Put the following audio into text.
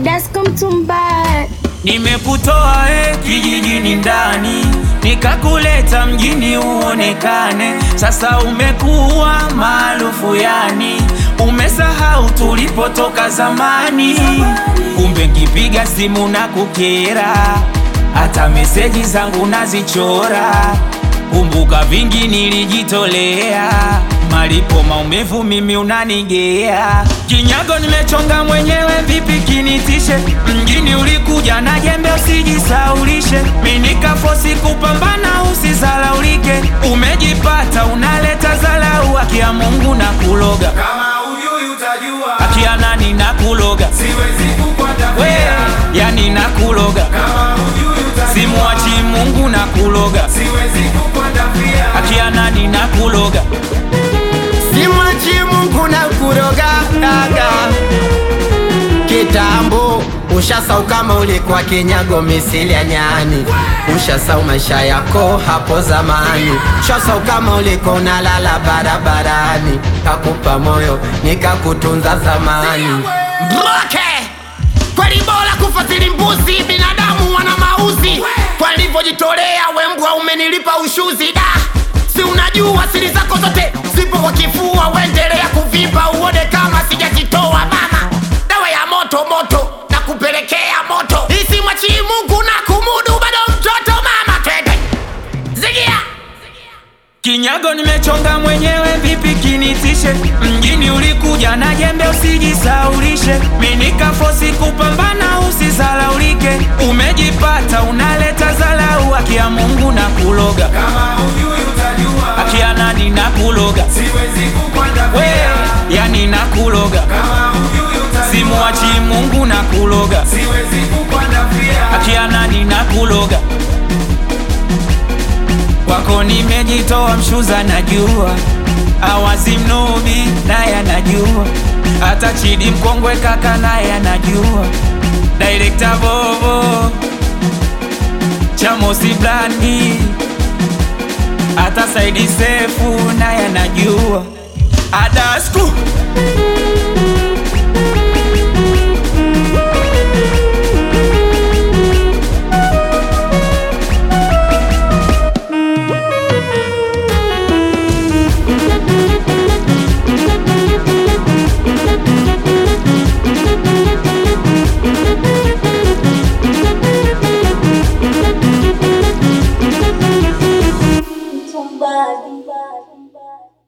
Dasko Mtumbaya. Nimekutoa e kijijini ndani nikakuleta mjini uonekane, sasa umekuwa maarufu yani, umesahau tulipotoka zamani. Kumbe nkipiga simu na kukera, hata meseji zangu nazichora. Kumbuka vingi nilijitolea, malipo maumivu mimi unanigea. Kinyago nimechonga mwenyewe, vipi kinitishe? Mjini ulikuja na jembe, usijisaulishe. Mimi nikafosi kupambana, usizalaulike. Umejipata unaleta zalau, haki ya Mungu na kuloga, Kama ujui utajua, haki ya nani na kuloga, siwezi we kukwatapia. yani na kuloga, Kama ujui utajua, simuachi Mungu na kuloga, siwezi kukwatapia. haki ya nani na kuloga Simwachi Mungu na kuroga daga kitambo ushasau kama ulikuwa kinyago misili ya nyani ushasau maisha yako hapo zamani ushasau kama ulikuwa unalala barabarani kakupa moyo nikakutunza zamani Bloke! kweli bora kufasiri mbuzi binadamu wana mauzi kwa nilivyojitolea wembwa umenilipa ushuzi da si unajua siri zako zote zipo kwa kifua uendelea kuvimba uone kama sijajitoa mama dawa ya moto moto na kupelekea moto isimwachii mungu na kumudu bado mtoto mama twende zigia Kinyago nimechonga mwenyewe, vipi kinitishe? Mjini ulikuja na jembe, usijisaulishe. Mimi nikafosi kupambana, usizalaulike. Umejipata unaleta zalau, haki ya Mungu na kuloga, Kama ujui utajua, haki ya nani na kuloga, siwezi we kukwatapia. yani na kuloga, Kama ujui utajua, simuachi Mungu na kuloga, siwezi kukwatapia. haki ya nani na kuloga. Kwako nimejitoa mshuza, najua awazi mnubi naye anajua, hata Chidi mkongwe kaka naye anajua, Director Bobo Chamosi Blandi hata Saidi Sefu naye anajua, Adasku Mtumbaya.